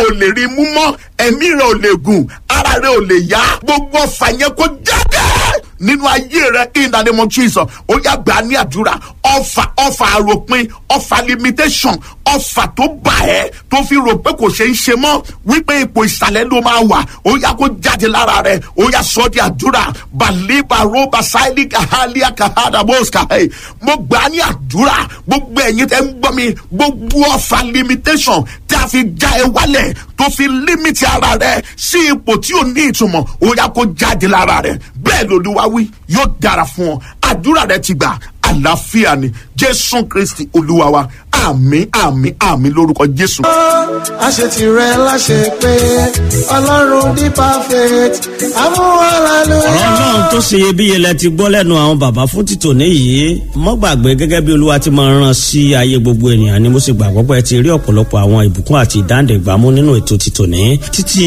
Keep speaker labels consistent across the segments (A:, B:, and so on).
A: ò lè rí mú mọ́ ẹ̀mí rẹ̀ ò lè gùn ara rẹ̀ ò lè yá gbogbo ọ̀fà yẹn kó jáde nínú ayé rẹ in the name of jesus ó yá gbà ní àdúrà ọfà ọfà àròpin ọfà limitation ọfà tó bà ẹ́ tó fi rò pé kò ṣe ń ṣe mọ́ wípé ipò ìsàlẹ̀ ló máa wà ó yá kó jáde lára rẹ ó yá sọ di àdúrà baliba roba saili kahalia kahada boska ẹ mo gbà ní àdúrà gbogbo ẹ̀yin tẹ́ ń gbọ́ mi gbogbo ọfà limitation tí a fi já ẹ wálẹ̀ tó fi límìtì ara rẹ sí ipò tí ò ní ìtumọ̀ ó yá kó jáde lára rẹ bẹ́ẹ̀ lolúwa wí yóò dára fún ọ àdúrà rẹ ti gbà àlàáfíà ni jésù kristi olúwa wa àmì àmì àmì lórúkọ jésù.
B: àṣetì rẹ láṣẹ pé ọlọ́run ní perfect amúhàlálù.
C: ọ̀rọ̀ náà tó ṣe iyebíye lẹ ti gbọ́ lẹ́nu àwọn bàbá fún títò níyì mọ́ gbàgbé gẹ́gẹ́ bí olúwa ti máa rán sí ayé gbogbo ènìyàn ni mo sì gbàgbọ́ pé ẹ ti rí ọ̀pọ̀lọpọ̀ àwọn ìbùkún àti ìdáǹdè gbámú nínú ètò títò ní títí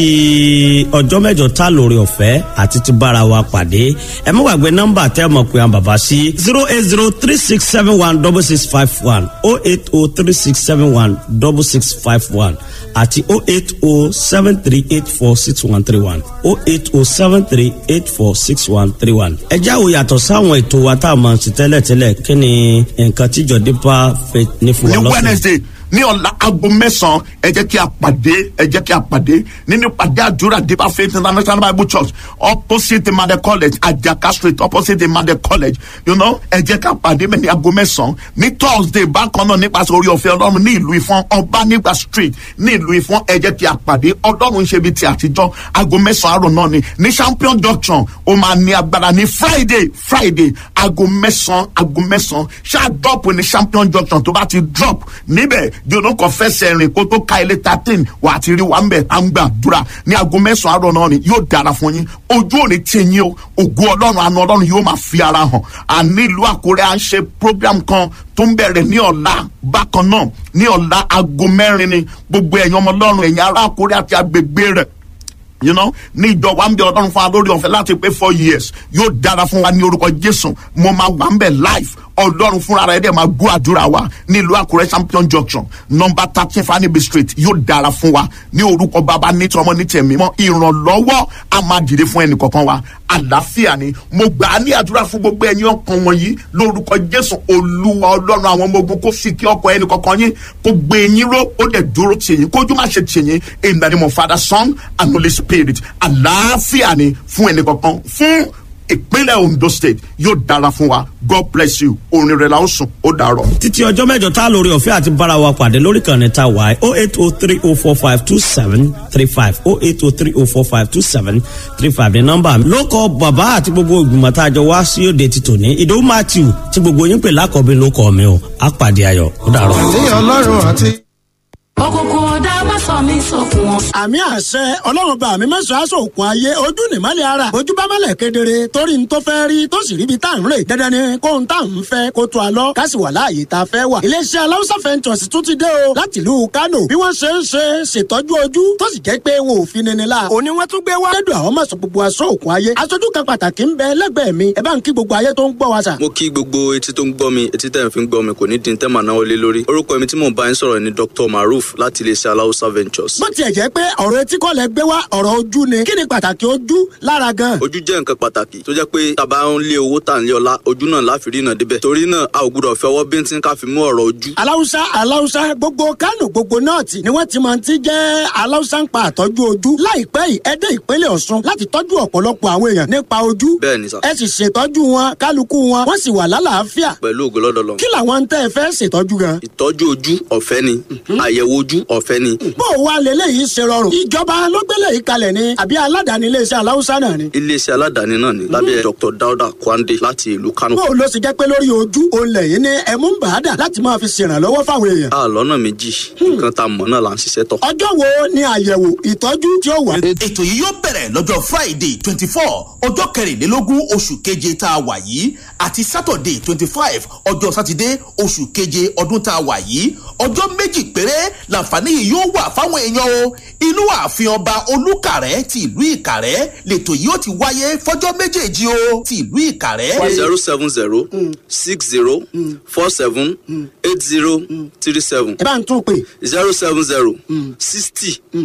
C: ọjọ́ mẹ́jọ tá lórí ọ̀fẹ́ àti ti bára wa pàdé ẹ mọ́ gbàgbé nọ́mbà tẹ́ mọ̀ pé àwọn bàbá sí zero eight zero three six seven one double six five one oh eight oh three six seven one double six five one àti oh eight oh seven three eight four six one three one oh eight oh seven three eight four six one three one. ẹ jáwó yàtọ̀ sáwọn ètò wa tá a máa ń ṣe tẹ́lẹ̀tẹ́lẹ̀ kí ni nǹkan tíjọ dípà fẹ́ ní fún wa
A: ní
C: lọ́sẹ̀.
A: wednesday ní ọ̀la aago mẹ́sàn-án ẹ jẹ́ kí a pàdé ẹ jẹ́ kí a pàdé nínú pàdé àdúrà deeper faith international bible church opposite made college ajaka street opposite made college you know ẹ jẹ́ ká pàdé mẹ́ ní aago mẹ́sàn-án ní thursday bákan náà nípasẹ̀ orí ọ̀fẹ́ ọlọ́run ní ìlú ìfọ́n ọba nígbà street ní ìlú ìfọ́n ẹ jẹ́ kí a pàdé ọlọ́run ń ṣe bíi ti àtijọ́ aago mẹ́sàn-án àárọ̀ náà ni ní champion junction ó máa ní agbára ní friday friday aago mẹ́sàn-án aago mẹ́sàn-án ṣáà drop ní champion junction tó bá ti drop níbẹ̀ jóná kan fẹsẹ̀ rìn kó tó ka ilé thirteen wà á ti rí wa ń bẹ̀ à ń gbàdúrà ní aago mẹ́sàn-án àárọ̀ náà ni yóò dára fún yín ojú òní tí yín o ògo ọlọ́run àna ọlọ́run yóò máa fi ara hàn àní ìlú àkórẹ́ à ń ṣe program kan tó ń bẹ̀rẹ̀ ní ọ̀la bákan náà ní ọ̀la aago mẹ́rin ni gbogbo ẹ̀yin ọmọ ọlọ́run ẹ̀yin ará àkórẹ́ àti agbègbè rẹ̀ you know ní ìjọ wa ń bẹ ọlọ́run fún wa lórí ọ̀fẹ́ láti pé four years yóò dára fún wa ní orúkọ jésù mo máa wà ń bẹ̀ live ọlọ́run fúnra rẹ̀ dẹ̀ máa gbọ́ àdúrà wa nílùú àkúrẹ́ champion junction number thirteen fanibi street yóò dára fún wa ní orúkọ bàbá nítorí ọmọ ní tẹ̀mí mọ́ ìrànlọ́wọ́ a máa dìde fún ẹnì kọ̀ọ̀kan wa àlàáfíà ni mo gbà á ní àdúrà fún gbogbo ẹ̀yin ọkàn wọ̀nyí lórúkọ jésù olúwa ọlọ́run àwọn ọmọ ogun kó sì kí ọkọ̀ ẹnì kọ̀ọ̀kan yín kó gbé yín ró ó dẹ̀ dúró tì yín kójú má ṣe tì yín in the name of father son and holy spirit àlàáfíà ni fún ẹnì kọ̀ọ̀kan fún ìpínlẹ̀ ondo state yóò dára fún wa god bless you orin rẹ̀ la ó sùn ó dàrọ̀.
C: títí ọjọ́ mẹ́jọ tá a lórí ọ̀fẹ́ àti bára wa pàdé lórí kan ní ta wáyé oh eight oh three oh four five two seven three five oh eight oh three oh four five two seven three five ní nọ́mbà mi. ló kọ bàbá àti gbogbo ìgbìmọ̀ tá a jọ wá sí òde ti tòní ìdòwú matthew tí gbogbo yín pè lákọ̀ọ́bí ló kọ́ mi o á pàdé ayọ̀ ó dàrọ̀.
B: ní ọlọ́run àti.
D: òkùnkùn ọ̀dà má sọ mí sókun wọn.
E: àmì àṣẹ ọlọ́run bá mi mẹ́sàn-án aṣọ òkun ayé ojú nìmọ́lẹ̀ ara ojú bá mọ́lẹ̀ kedere torí n tó fẹ́ rí tó sì ríbi tá à ń rè dandan ni kó n tá à ń fẹ́ kó tó a lọ ká sì wà láàyè tá a fẹ́ wà. iléeṣẹ́ aláwùsá fẹ́ntọ̀sì tún ti dé o láti ìlú kánò bí wọ́n ṣe ń ṣe ṣètọ́jú ojú tó sì jẹ́ pé wọn ò fi nini la. òní wọ́n tún gbé wá. lẹ́dùn àwọn mọ̀sán gbogbo aṣọ òkun ayé aṣojú kan pàtàkì ń bẹ lẹ́gbẹ̀ẹ́ mi ẹ bá ń kí gbogbo ayé tó ń gbọ́ wa sà.
F: mo kí gbogbo etí tó ń gbọ́ mi etí tẹ̀ ń fi ń gbọ́ mi kò ní dín tẹ́mà náà lé lórí orúkọ mi tí mò ń bá yín sọ̀rọ̀ ni dr maruf láti iléeṣẹ́ aláwùsá ventures.
E: bó tiẹ̀ jẹ́ pé ọ̀rọ̀ etí kọ́ lẹ gbé wá ọ̀rọ̀ ojú ni kí ni pàtàkì ojú lára gan.
F: ojú jẹ́ nǹkan pàtàkì tó jẹ́ pé tàbá ń lé owó tà ń lé ọlá ojú náà láfi rí náà débẹ̀ torí náà a ò gbúdọ̀ fi ọwọ́ bíntín ká fi mú ọ̀rọ̀ ojú.
E: aláwùsá aláwùsá gbogbo kánò gbogbo nọ́ọ̀tì ni wọ́n ti máa ti jẹ́ aláwùsá ń pa àtọ́jú ojú láìpẹ́ yìí ẹ dé ìpínlẹ̀ ọ̀ṣun láti tọ́jú ọ̀pọ̀lọpọ̀ àwọn èèyàn nípa ojú
F: bẹ́ẹ̀ ni sà
E: ẹ sì ṣètọ́jú wọn kálukú wọn wọ́n sì wà lálàáfíà
F: pẹ̀lú ògo lọ́dọ̀ lọ.
E: kí làwọn ń tẹ́ ẹ fẹ́ ṣètọ́jú gan.
F: ìtọ́jú ojú ọ̀fẹ́ ni àyẹ̀wò ojú ọ̀fẹ́ ni
E: bó o wá lélẹ́yìí ṣe rọrùn ìjọba ló gbélé yìí kalẹ̀ ni àbí aládàáni iléeṣẹ́ aláwùsá náà ni.
F: iléeṣẹ́ aládàáni náà ni lábẹ́ dr dauda kwande láti ìlú kano.
E: bó o lọ sì jẹ́ pé lórí ojú òun lẹ́yìn ní ẹ̀mú ń bàádà láti máa fi ṣèrànlọ́wọ́ fáwọn èèyàn.
F: a lọ́nà méjì nǹkan tá a mọ̀ náà là ń ṣiṣẹ́ tọ̀.
E: ọjọ́ wo ni àyẹ̀wò ìtọ́jú tí ó wà.
G: ètò yìí yóò bẹ̀rẹ̀ lọ́jọ́ friday twenty four ọjọ́ kẹrìnlélógún oṣù keje tá a wà yìí àti saturday twenty five ọjọ́ sátidé oṣù keje ọdún tá a wà yìí ọjọ́ méjì péré làǹfààní yìí yóò wà fáwọn èèyàn o inú ààfin ọba olùkàrẹ́ ti ìlú ìkàrẹ́ lètò yìí ó ti wáyé fọjọ́ méjèèjì o ti ìlú ìkàrẹ́.
F: zero seven zero six zero four seven eight zero three seven
E: ẹ bá ń tún pè
F: zero seven zero sixty